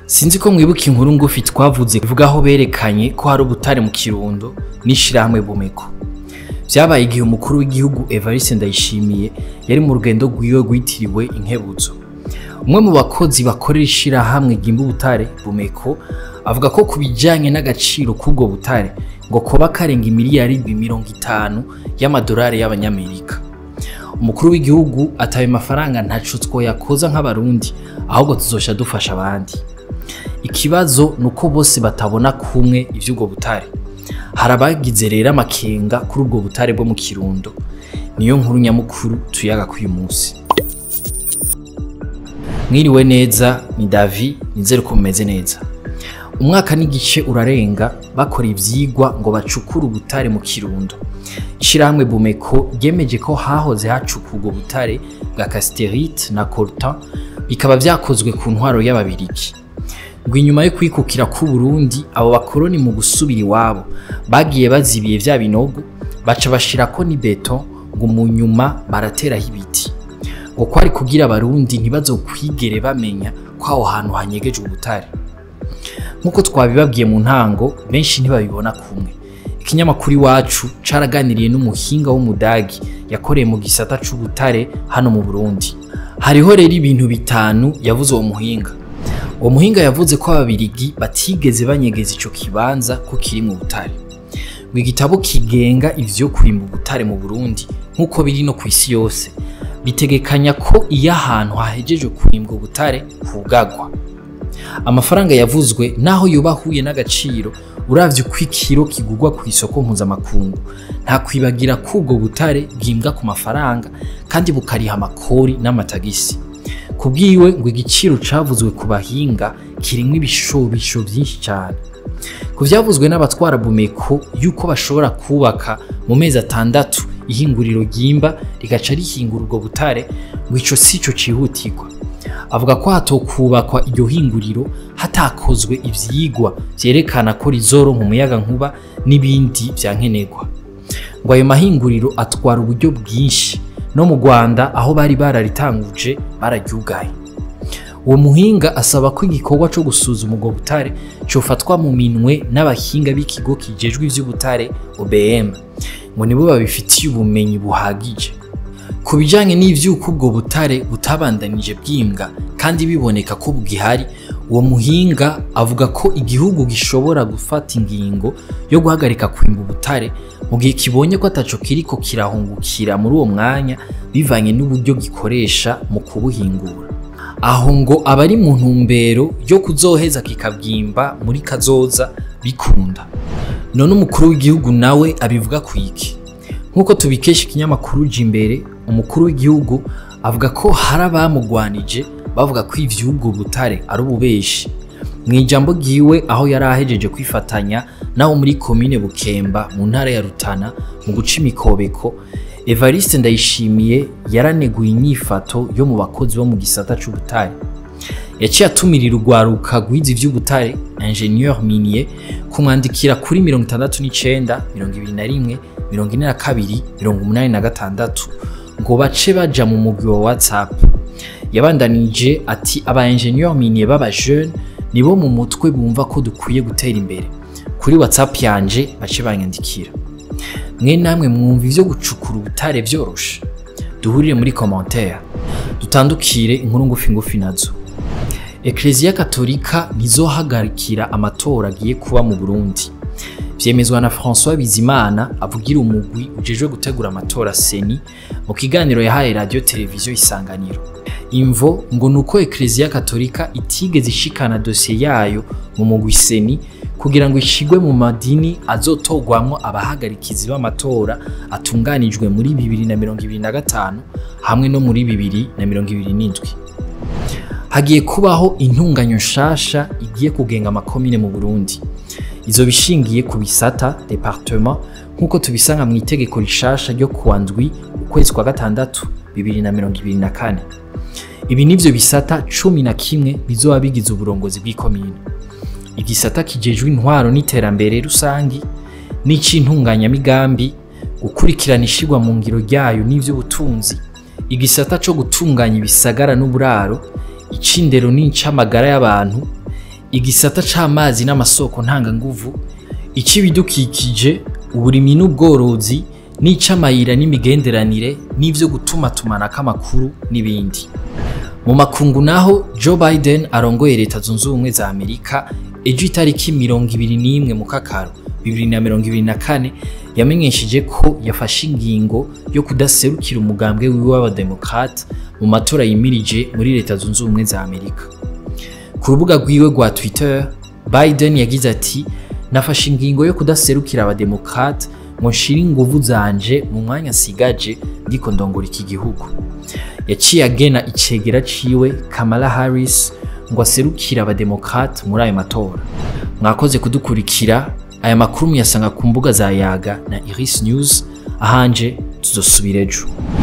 sinzi ko mwibuka inkuru ngufi twavuze ivuga aho berekanye ko hari ubutare mu kirundo n'ishirahamwe bumeko vyabaye igihe umukuru w'igihugu evariste ndayishimiye yari mu rugendo rwiwe rwitiriwe inkebuzo umwe mu bakozi bakorera ishirahamwe ryimba ubutare bumeko avuga ko ku bijanye n'agaciro k'ubwo butare ngo koba karenga imiliyaridi mirongo itanu y'amadolari y'abanyamerika umukuru w'igihugu ataye mafaranga ntaco twoyakoza nk'abarundi ahubwo tuzosha dufasha abandi ikibazo ni uko bose batabona kumwe ivy'ubwo butare hari abagize rero amakenga kuri ubwo butare bwo mu kirundo niyo nkuru nyamukuru tuyaga k'uyu munsi mwiriwe neza ni davi nizere ko mumeze neza umwaka n'igice urarenga bakora ivyigwa ngo bacukure ubutare mu kirundo ishirahamwe bumeko ryemeje ko hahoze hacuka ubwo butare bwa casterite na coltan bikaba vyakozwe ku ntwaro y'ababirigi ngo inyuma yo kwikukira k'u Burundi abo bakoroni mu gusubira iwabo bagiye bazibiye vya binogo baca bashirako ni beton ngo mu nyuma barateraho ibiti ngo kwari kugira abarundi ntibazokwigere bamenya ko aho hantu hanyegeje ubutare nk'uko twabibabwiye mu ntango benshi ntibabibona kumwe ikinyamakuru iwacu caraganiriye n'umuhinga w'umudagi yakoreye mu gisata c'ubutare hano mu Burundi hariho rero ibintu bitanu yavuze uwo muhinga uwo muhinga yavuze ko ababirigi batigeze banyegeza ico kibanza ko kiri mu butare ngo igitabo kigenga ivyo kwimba ubutare mu Burundi nk'uko biri no kw'isi yose bitegekanya ko iyo ahantu hahejeje kwimbwa ubutare hugagwa amafaranga yavuzwe naho yoba ahuye n'agaciro uravye uko ikiro kigurwa ku isoko mpuzamakungu nta kwibagira ko ubwo butare bwimbwa ku mafaranga kandi bukariha amakori n'amatagisi kubwiwe ngo igiciro cavuzwe ku bahinga kirimwo ibishobisho vyinshi cyane ku vyavuzwe n'abatwara bumeko yuko bashobora kubaka mu mezi atandatu ihinguriro ryimba rigaca rihingura ubwo butare ngo ico sico cihutirwa avuga ko hatokubakwa iryo hinguriro hatakozwe ivyigwa vyerekana ko rizoronka umuyaga nkuba n'ibindi vyankenerwa ngo ayo mahinguriro atwara uburyo bwinshi no mu Rwanda aho bari bararitanguje bararyugaye uwo muhinga asaba ko igikorwa co gusuzuma ubwo butare cofatwa mu minwe n'abahinga b'ikigo kijejwe ivy'ubutare OBM ngo nibo babifitiye ubumenyi buhagije ku bijanye n'ivyuko ubwo butare butabandanije bwimbwa kandi biboneka ko bugihari uwo muhinga avuga ko igihugu gishobora gufata ingingo yo guhagarika kwimba ubutare mu gihe kibonye ko ataco kiriko kirahungukira muri uwo mwanya bivanye n'uburyo gikoresha mu kubuhingura aho ngo abari mu ntumbero yo kuzoheza kikabwimba muri kazoza bikunda none umukuru w'igihugu nawe abivuga kwiki nk'uko tubikesha ikinyamakuru imbere umukuru w'igihugu avuga ko hari abamugwanije bavuga ko ivy'ubwo butare ari ububeshi mu ijambo ryiwe aho yari ahejeje kwifatanya naho muri komine bukemba mu ntara ya rutana mu guca imikobeko evariste ndayishimiye yaraneguye inyifato yo mu bakozi bo mu gisata c'ubutare yaciye atumirira urwaruka rwize ivy'ubutare ingenieur minier kumwandikira kuri mirongo itandatu n'icenda mirongo ibiri na rimwe mirongo ine na kabiri mirongo umunani na gatandatu ngo bace baja mu mugwi wa whatsapp yabandanije ati aba ingenieur minier b'aba jeune nibo mu mutwe bumva ko dukwiye gutera imbere kuri whatsapp yanje bace banyandikira mwe namwe mwumva ivyo gucukura ubutare vyoroshe duhurire muri commentaire dutandukire inkuru ngufi ngufi nazo Eklezia Katolika ntizohagarikira amatora agiye kuba mu Burundi vyemezwa na François Bizimana avugira umugwi ujejwe gutegura amatora seni mu kiganiro yahaye radio televiziyo isanganiro imvo ngo nuko Eklezia Katolika itigeze ishikana dosiye yayo mu mugwi seni kugira ngo ishigwe mu madini azotogwamwo abahagarikizi b'amatora atunganijwe muri 2025 hamwe no muri 2027 hagiye kubaho intunganyo nshasha igiye kugenga amakomine mu Burundi izo bishingiye ku bisata departement nk'uko tubisanga mu itegeko rishasha ryo kuwa ndwi ukwezi kwa gatandatu 2024 ibi nivyo bisata cumi na kimwe bizoba bigize uburongozi bw'ikomine igisata kijejwe intwaro n'iterambere rusangi n'icintunganyamigambi gukurikirana ishigwa mu ngiro ryayo n'ivy'ubutunzi igisata co gutunganya ibisagara n'uburaro icindero n'incamagara y'abantu igisata c'amazi n'amasoko ntanganguvu ic'ibidukikije uburimyi n'ubworozi n'ic'amayira n'imigenderanire n'ivyo gutumatumanako amakuru n'ibindi mu makungu naho Joe Biden arongoye leta zunze ubumwe za Amerika ejo itariki mirongo ibiri n'imwe mu kakaro bibiri na mirongo ibiri na kane yamenyesheje ko yafashe ingingo yo kudaserukira umugambwe wiwe w'abademokrate mu matora yimirije muri leta zunze ubumwe za Amerika ku rubuga rwiwe rwa Twitter Biden yagize ati nafashe ingingo yo kudaserukira abademokrate ngo nshire inguvu zanje mu mwanya nsigaje ndiko ndongora iki gihugu yaciye agena icegera ciwe Kamala Harris ngo aserukire abademokrate muri ayo matora mwakoze kudukurikira aya makuru muyasanga ku mbuga za Yaga na Iris News ahanje tuzosubira ejo